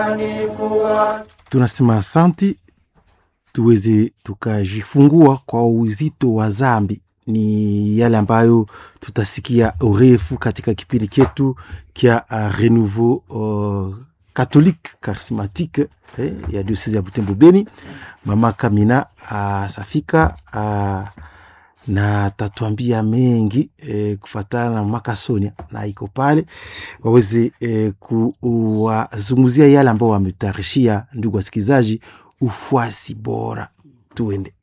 tunasema asanti tuweze tukajifungua kwa uzito wa zambi ni yale ambayo tutasikia urefu katika kipindi chetu kya uh, renouveau uh, catholique charismatique eh, ya diocese ya Butembo Beni. Mama Kamina asafika uh, na tatuambia mengi eh, kufatana na Mama Sonia na iko pale waweze eh, kuwazungumzia yale ambao wametayarishia ndugu wasikilizaji, ufuasi bora. Tuende.